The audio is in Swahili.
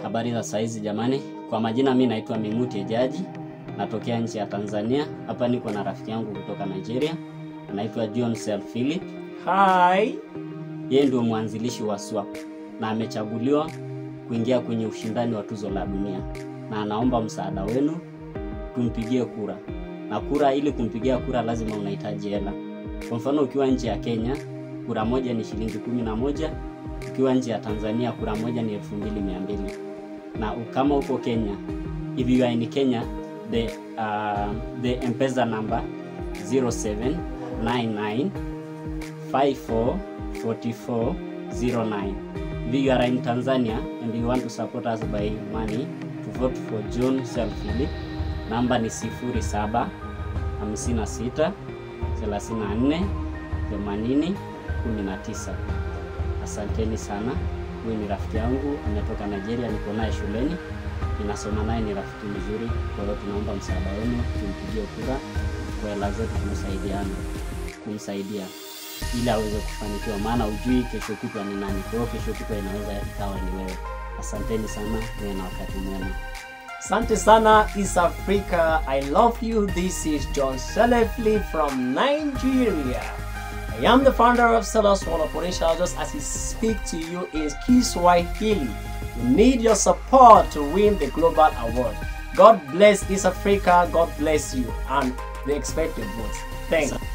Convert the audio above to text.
Habari za saizi jamani, kwa majina mi naitwa Minguti Ejaji, natokea nchi ya Tanzania. Hapa niko na rafiki yangu kutoka Nigeria, anaitwa John Sel Philip. Hi. Yeye ndio mwanzilishi wa SWAP na amechaguliwa kuingia kwenye ushindani wa tuzo la dunia, na anaomba msaada wenu tumpigie kura. Na kura, ili kumpigia kura lazima unahitaji hela. Kwa mfano, ukiwa nchi ya Kenya kura moja ni shilingi kumi na moja ukiwa nchi ya Tanzania kura moja ni elfu mbili mia mbili na kama uko Kenya, if you are in Kenya the uh, the M-Pesa number 0799 544409 if you are in Tanzania and you want to support us by money to vote for John Sel Philip namba ni 07 56 34 80 19 Asanteni sana. Huyu ni rafiki yangu ametoka Nigeria, niko naye shuleni, ninasoma naye, ni rafiki mzuri. Kwa hiyo tunaomba msaada wenu, tumpigie kura kwa hela zetu, tumsaidiane kumsaidia ili aweze kufanikiwa, maana ujui kesho kutwa ni nani. Kwa hiyo kesho kutwa inaweza ikawa ni wewe. Asanteni sana, muwe na wakati mwema. Asante sana East Africa. I love you. This is John Selefli from Nigeria. I am the founder of Sellers One Operation. Just as I speak to you is Kiswahili. We need your support to win the global award. God bless East Africa. God bless you. And we expect your votes. Thanks.